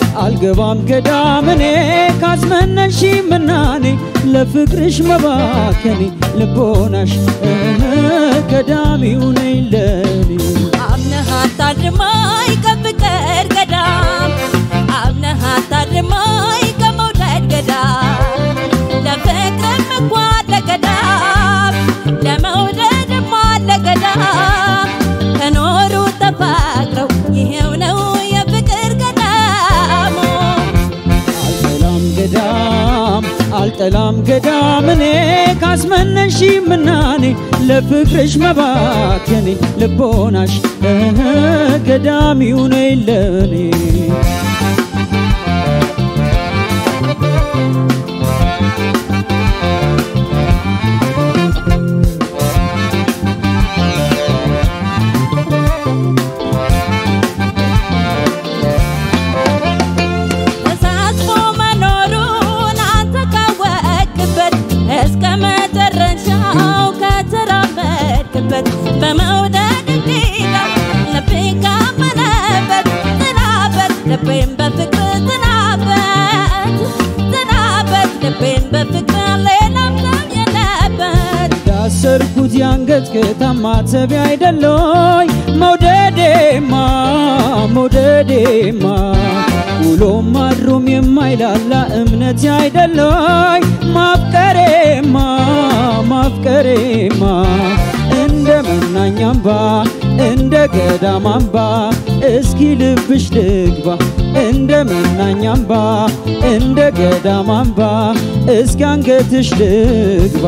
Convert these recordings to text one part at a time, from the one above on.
አልገባም ገዳምኔ ካስመነሽ ምናኔ ለፍቅርሽ መባከኔ ልቦናሽ ገዳሚው ነኝ ለኔ አምነህ አታድርማይ ከፍቅር ገዳም አምነህ አታድርማይ ከመውደድ ገዳም ለፍቅርም እኮ አለ ገዳም ለመውደድም አለ ገዳም ከኖሩ ተፋቅረው ይሄው ነው የፍቅር ገዳሙ አልጠላም ገዳም አልጠላም ገዳም እኔ ካስመነሽ ምናኔ ለፍቅርሽ መባከኔ ልቦናሽ ገዳሚው ነኝ ለኔ ተሳስቦ መኖሩን አንተ ካወቅበት እስከ መጨረሻው ከተራመድክበት በመውደድ ሜዳ ልቤ ካመነበት ጥላበት ልቤን በፍቅር ጥላበት ጥላበት ልቤን በፍቅር ሌላም ሰው የለበት ያሰርኩት ያንገት ከታማተቢ አይደለይ መውደዴማ መውደዴማ ውሎም አድሮም የማይላላ እምነት አይደለይ ማፍቀሬማ ማፍቀሬማ እንደ መናኛ አምባ እንደ ገዳም አምባ እስኪ ልብሽ ልግባ እንደ መናኛ አምባ እንደ ገዳም አምባ እስኪ አንገትሽ ልግባ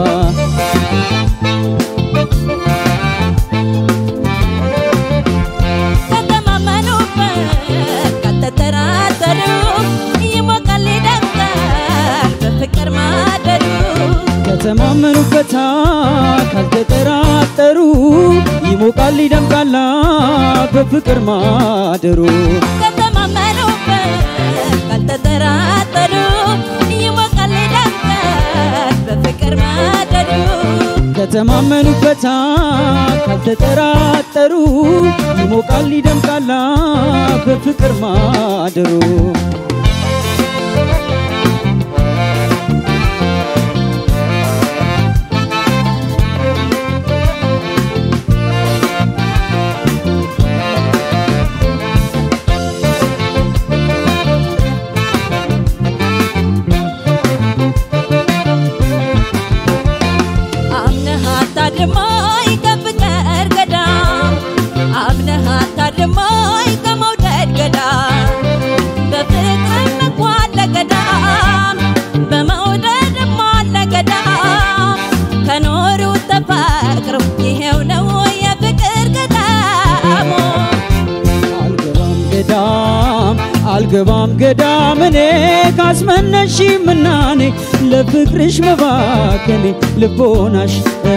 ከተማመኑበት ከተጠራጠሩ ይሞቃል ይደምቃል በፍቅር ማደሩ ከተማመኑበታ ካልተጠራጠሩ ይሞቃል ይደምቃላ በፍቅር ማደሩ ከተማመኑበት ካልተጠራጠሩ ይሞቃል ይደምቃል በፍቅር ማደሩ ከተማመኑበታ ካልተጠራጠሩ ይሞቃል ይደምቃላ በፍቅር ማደሩ አምነህ አታድርማይ ከፍቅር ገዳም አምነህ አታድርማይ ከመውደድ ገዳም በፍቅርም እኮ አለ ገዳም በመውደድም አለ ገዳም ከኖሩ ተፋቅረው ይሄው ነው የፍቅር ገዳሙ አልገባም ገዳም አልገባም ገዳም እኔ ካስመነሽ ምናኔ ለፍቅርሽ መባከኔ ልቦናሽ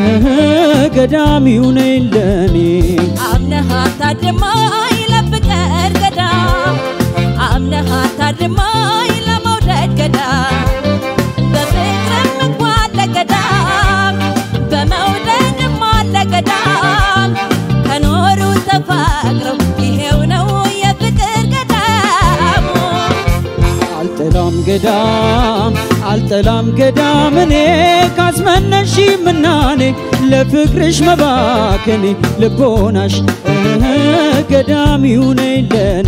ገዳሚው ነኝ ለኔ አምነህ አታድርማይ ለፍቅር ገዳም አምነህ አታድርማይ ለመውደድ ገዳም በፍቅርም እኮ አለ ገዳም በመውደድም አለ ገዳም ከኖሩ ተፋቅረው ይሄው ነው የፍቅር ገዳሙ አልጠላም ገዳም አልጠላም ገዳም እኔ ካስመነሽ ምናኔ ለፍቅርሽ መባከኔ ልቦናሽ ገዳሚው ነኝ ለኔ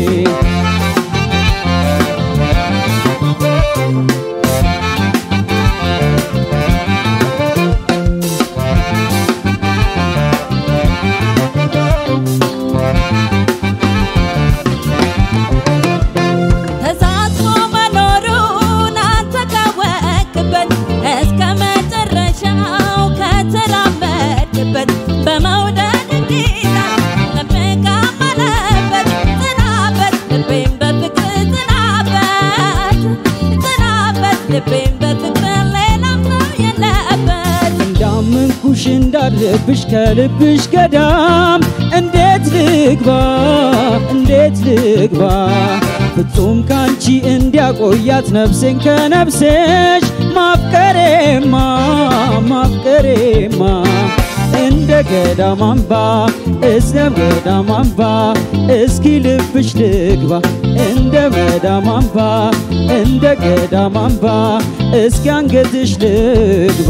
ተሳስቦ መኖሩን አንተ ካወቅበት እስከ መጨረሻው ከተራመድክበት በመውደድ ጌታ ልብህ ካመነበት ጥላበት ልቤን በፍቅር ጥላበት ጥላበት ልቤን በፍቅር ሌላም ሰው የለበት እንዳመንኩሽ እንዳለብሽ ከልብሽ ገዳም እንዴት ልግባ እንዴት ልግባ ፍጹም ካንቺ እንዲያቆያት ነፍሴን ከነፍሴሽ ማፍቀሬማ ማፍቀሬማ እንደ ገዳም አምባ እስከ ገዳም አምባ እስኪ ልብሽ ልግባ እንደ ገዳም አምባ እንደ ገዳም አምባ እስኪ አንገትሽ ልግባ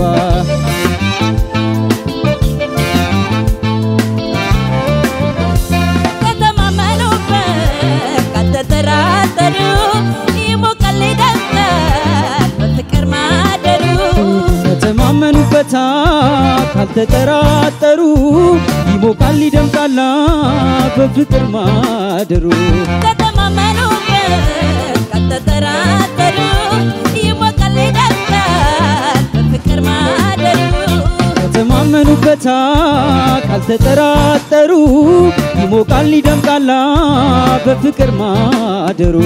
ከተማመኑበት ካልተጠራጠሩ ይሞቃል ይደምቃል በፍቅር ማደሩ ከተማመኑበታ ካልተጠራጠሩ ይሞቃል ይደምቃላ በፍቅር ማደሩ ከተማመኑበት ካልተጠራጠሩ ይሞቃል ይደምቃል በፍቅር ማደሩ ከተማመኑበታ ካልተጠራጠሩ ይሞቃል ይደምቃላ በፍቅር ማደሩ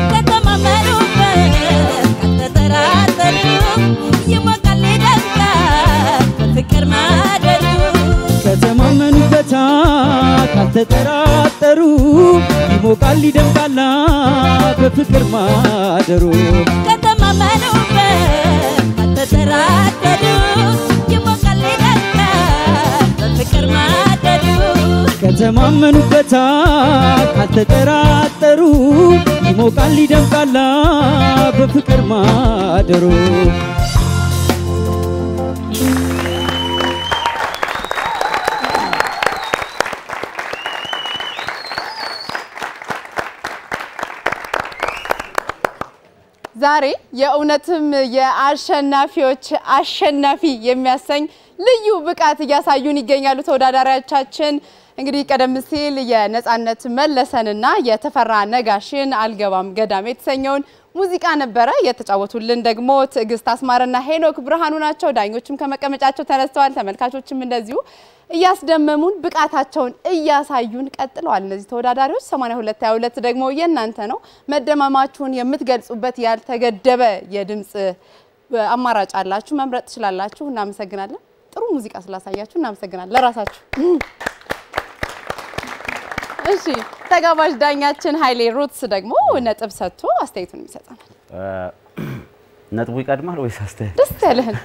ከተማመኑበት ካልተጠራጠሩ ይሞቃል ይደምቃል በፍቅር ማደሩ ከተማመኑበታ ካልተጠራጠሩ ይሞቃል ይደምቃላ በፍቅር ማደሩ ከተማመኑበት ካልተጠራጠሩ ይሞቃል ይደምቃል በፍቅር ማደሩ ከተማመኑበታ ካልተጠራጠሩ ይሞቃል ይደምቃላ በፍቅር ማደሩ ዛሬ የእውነትም የአሸናፊዎች አሸናፊ የሚያሰኝ ልዩ ብቃት እያሳዩን ይገኛሉ ተወዳዳሪዎቻችን። እንግዲህ ቀደም ሲል የነጻነት መለሰንና የተፈራ ነጋሽን አልገባም ገዳም የተሰኘውን ሙዚቃ ነበረ የተጫወቱልን። ደግሞ ትዕግስት አስማረና ሄኖክ ብርሃኑ ናቸው። ዳኞችም ከመቀመጫቸው ተነስተዋል። ተመልካቾችም እንደዚሁ እያስደመሙን ብቃታቸውን እያሳዩን ቀጥለዋል። እነዚህ ተወዳዳሪዎች 8222 ደግሞ የእናንተ ነው። መደማማችሁን የምትገልጹበት ያልተገደበ የድምፅ አማራጭ አላችሁ፣ መምረጥ ትችላላችሁ። እናመሰግናለን። ጥሩ ሙዚቃ ስላሳያችሁ እናመሰግናለን። ለራሳችሁ እሺ። ተጋባዥ ዳኛችን ኃይሌ ሩትስ ደግሞ ነጥብ ሰጥቶ አስተያየቱን ይሰጠናል። ነጥቡ ይቀድማል ወይስ አስተያየት? ደስ ያለህን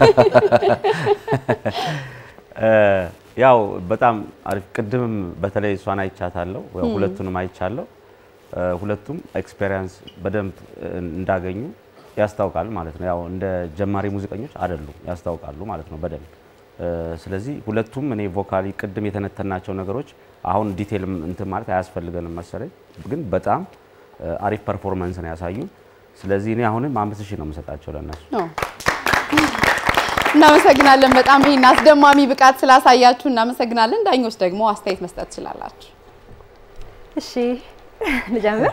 ያው በጣም አሪፍ። ቅድምም በተለይ እሷን አይቻታለሁ፣ ያው ሁለቱንም አይቻለሁ። ሁለቱም ኤክስፔሪየንስ በደንብ እንዳገኙ ያስታውቃል ማለት ነው። ያው እንደ ጀማሪ ሙዚቀኞች አይደሉም፣ ያስታውቃሉ ማለት ነው በደንብ። ስለዚህ ሁለቱም እኔ ቮካሊ ቅድም የተነተናቸው ነገሮች አሁን ዲቴል እንትን ማለት አያስፈልገንም መሰለኝ፣ ግን በጣም አሪፍ ፐርፎርማንስ ነው ያሳዩ። ስለዚህ እኔ አሁንም አምስት ሺህ ነው የምሰጣቸው ለእነሱ። እናመሰግናለን። በጣም ይህን አስደማሚ ብቃት ስላሳያችሁ እናመሰግናለን። ዳኞች ደግሞ አስተያየት መስጠት ትችላላችሁ። እሺ ልጀምር።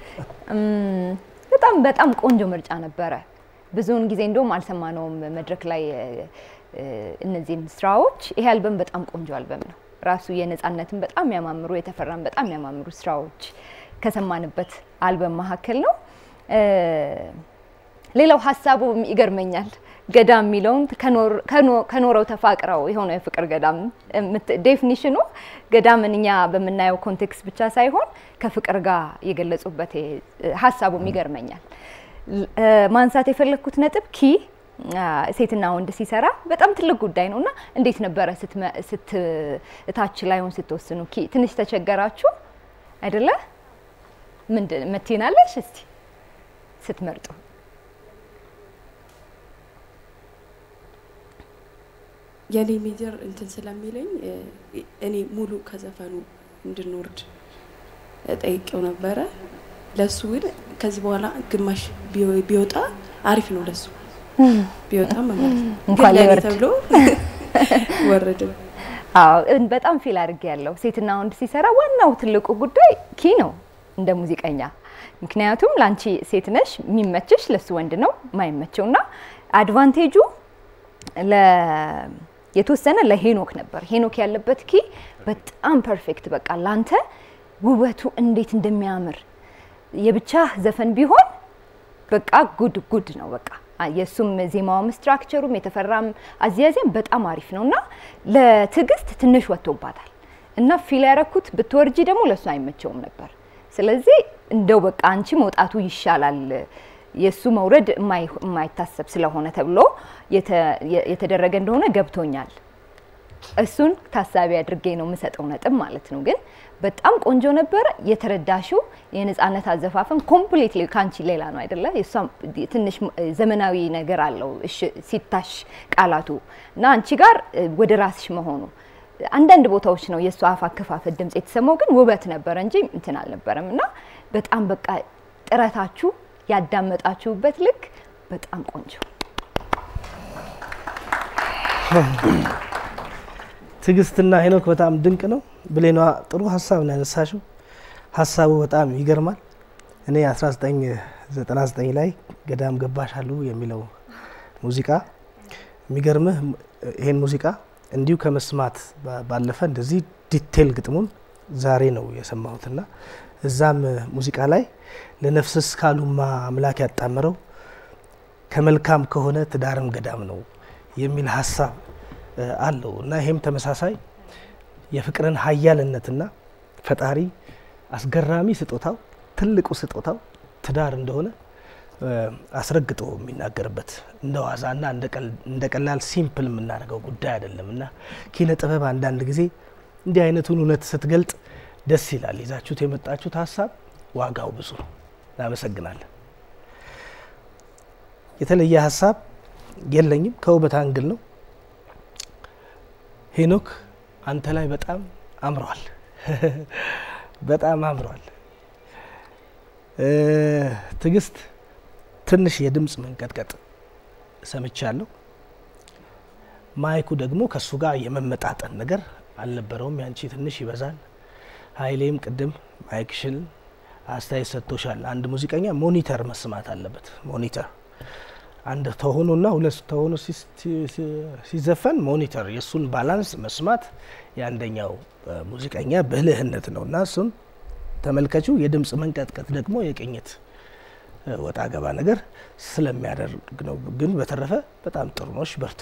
በጣም በጣም ቆንጆ ምርጫ ነበረ። ብዙውን ጊዜ እንደውም አልሰማነውም መድረክ ላይ እነዚህን ስራዎች። ይሄ አልበም በጣም ቆንጆ አልበም ነው። ራሱ የነጻነትን በጣም የሚያማምሩ የተፈራን በጣም የሚያማምሩ ስራዎች ከሰማንበት አልበም መካከል ነው። ሌላው ሀሳቡ ይገርመኛል። ገዳም የሚለውን ከኖረው ተፋቅረው የሆነው የፍቅር ገዳም ዴፊኒሽኑ ገዳምን እኛ በምናየው ኮንቴክስት ብቻ ሳይሆን ከፍቅር ጋር የገለጹበት ሀሳቡም ይገርመኛል። ማንሳት የፈለግኩት ነጥብ ኪ ሴትና ወንድ ሲሰራ በጣም ትልቅ ጉዳይ ነው እና እንዴት ነበረ እታች ላይሆን ስትወስኑ? ኪ ትንሽ ተቸገራችሁ አይደለ? ምንድን መትናለሽ እስቲ ስትመርጡ የኔ ሜጀር እንትን ስለሚለኝ እኔ ሙሉ ከዘፈኑ እንድንወርድ ጠይቄው ነበረ። ለሱ ግን ከዚህ በኋላ ግማሽ ቢወጣ አሪፍ ነው ለሱ ቢወጣ ማለት ነው። እንኳን ግን ለእኔ ሊወርድ ተብሎ ወረደ። አዎ እን- በጣም ፊል አድርጌ ያለው ሴትና ወንድ ሲሰራ ዋናው ትልቁ ጉዳይ ኪ ነው እንደ ሙዚቀኛ። ምክንያቱም ለአንቺ ሴት ነሽ፣ የሚመችሽ ለሱ ወንድ ነው ማይመቸው እና አድቫንቴጁ ለ- የተወሰነ ለሄኖክ ነበር። ሄኖክ ያለበት ኪ በጣም ፐርፌክት፣ በቃ ላንተ ውበቱ እንዴት እንደሚያምር የብቻ ዘፈን ቢሆን በቃ ጉድ ጉድ ነው በቃ የእሱም ዜማውም ስትራክቸሩም የተፈራም አዝያዜም በጣም አሪፍ ነው እና ለትዕግስት ትንሽ ወጥቶባታል እና ፊል ያረኩት ብትወርጂ ደግሞ ለእሱ አይመቸውም ነበር። ስለዚህ እንደው በቃ አንቺ መውጣቱ ይሻላል የእሱ መውረድ የማይ- የማይታሰብ ስለሆነ ተብሎ የተ- የተደረገ እንደሆነ ገብቶኛል። እሱን ታሳቢ አድርጌ ነው የምሰጠው ነጥብ ማለት ነው። ግን በጣም ቆንጆ ነበረ። የተረዳሽው የነፃነት አዘፋፈን ኮምፕሊትሊ ካንቺ ሌላ ነው አይደለ? የእሷም ትንሽ ዘመናዊ ነገር አለው እሺ፣ ሲታሽ ቃላቱ እና አንቺ ጋር እ፣ ወደ ራስሽ መሆኑ አንዳንድ ቦታዎች ነው የእሱ አፍ አከፋፈት ድምጽ የተሰማው፣ ግን ውበት ነበረ እንጂ እንትን አልነበረም። እና በጣም በቃ ጥረታችሁ ያዳመጣችሁበት ልክ በጣም ቆንጆ ትዕግስትና ሄኖክ በጣም ድንቅ ነው። ብሌኗ ጥሩ ሀሳብ ነው ያነሳሽው። ሀሳቡ በጣም ይገርማል። እኔ 1999 ላይ ገዳም ገባሽ አሉ የሚለው ሙዚቃ የሚገርምህ ይሄን ሙዚቃ እንዲሁ ከመስማት ባ- ባለፈ እንደዚህ ዲቴል ግጥሙን ዛሬ ነው የሰማሁትና እዛም ሙዚቃ ላይ ለነፍስስ ካሉማ አምላክ ያጣምረው ከመልካም ከሆነ ትዳርም ገዳም ነው የሚል ሀሳብ እ፣ አለው እና ይሄም ተመሳሳይ የፍቅርን ሀያልነትና ፈጣሪ አስገራሚ ስጦታው ትልቁ ስጦታው ትዳር እንደሆነ እ፣ አስረግጦ የሚናገርበት እንደ ዋዛና እንደ ቀል- እንደ ቀላል ሲምፕል የምናደርገው ጉዳይ አይደለም እና ኪነ ጥበብ አንዳንድ ጊዜ እንዲህ አይነቱን እውነት ስትገልጥ ደስ ይላል። ይዛችሁት የመጣችሁት ሀሳብ ዋጋው ብዙ ነው። እናመሰግናለን። የተለየ ሀሳብ የለኝም። ከውበት አንግል ነው። ሄኖክ አንተ ላይ በጣም አምሯል፣ በጣም አምሯል። እ፣ ትዕግስት ትንሽ የድምፅ መንቀጥቀጥ ሰምቻለሁ። ማይኩ ደግሞ ከእሱ ጋር የመመጣጠን ነገር አልነበረውም። ያንቺ ትንሽ ይበዛል። ኃይሌም ቅድም ማይክሽን አስተያየት ሰጥቶሻል። አንድ ሙዚቀኛ ሞኒተር መስማት አለበት። ሞኒተር አንድ ተሆኖና ሁለት ተሆኖ ሲስ- ሲ- ሲዘፈን ሞኒተር የእሱን ባላንስ መስማት የአንደኛው እ፣ ሙዚቀኛ ብልህነት ነው እና እሱን ተመልከቹ። የድምፅ መንቀጥቀጥ ደግሞ የቅኝት እ፣ ወጣ ገባ ነገር ስለሚያደርግ ነው። ግን በተረፈ በጣም ጥሩ ነሽ፣ በርቱ።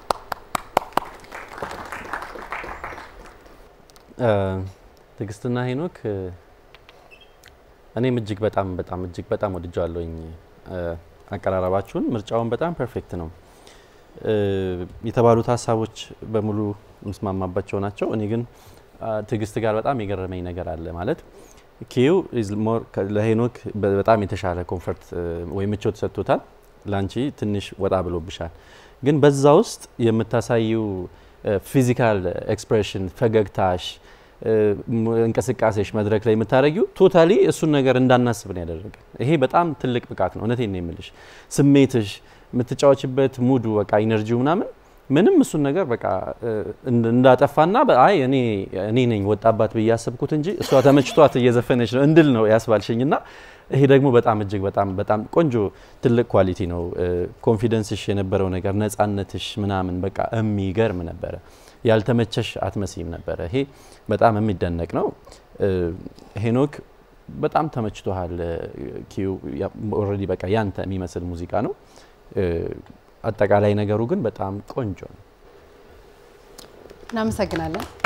ትዕግስትና ሄኖክ እ፣ እኔም እጅግ በጣም በጣም እጅግ በጣም ወድጀዋለሁኝ። እ፣ አቀራረባችሁን ምርጫውን በጣም ፐርፌክት ነው። እ፣ የተባሉት ሀሳቦች በሙሉ ምስማማባቸው ናቸው። እኔ ግን አ፣ ትዕግስት ጋር በጣም የገረመኝ ነገር አለ ማለት ኪዩ ኢዝ ሞር ከ- ለሄኖክ በ- በጣም የተሻለ ኮንፈርት እ፣ ወይ ምቾት ሰጥቶታል። ላንቺ ትንሽ ወጣ ብሎብሻል። ግን በዛ ውስጥ የምታሳዩ ፊዚካል ኤክስፕሬሽን ፈገግታሽ እ፣ ም- እንቅስቃሴሽ መድረክ ላይ የምታደረጊው ቶታሊ እሱን ነገር እንዳናስብ ነው ያደረገ። ይሄ በጣም ትልቅ ብቃት ነው። እውነቴን ነው የምልሽ። ስሜትሽ፣ የምትጫወችበት ሙዱ፣ በቃ ኢነርጂው ምናምን ምንም እሱን ነገር በቃ እ፣ እንድ- እንዳጠፋና በ- አይ እኔ እኔ ነኝ ወጣባት ብዬ ያሰብኩት እንጂ እሷ ተመችቷት እየዘፈነች ነው እንድል ነው ያስባልሽኝና ይሄ ደግሞ በጣም እጅግ በጣም በጣም ቆንጆ ትልቅ ኳሊቲ ነው። ኮንፊደንስሽ የነበረው ነገር ነፃነትሽ ምናምን በቃ የሚገርም ነበረ። ያልተመቸሽ አትመስይም ነበረ። ይሄ በጣም የሚደነቅ ነው። እ፣ ሄኖክ በጣም ተመችቶሃል። ኪዩ ኦልሬዲ በቃ ያንተ የሚመስል ሙዚቃ ነው። እ፣ አጠቃላይ ነገሩ ግን በጣም ቆንጆ ነው። እናመሰግናለን።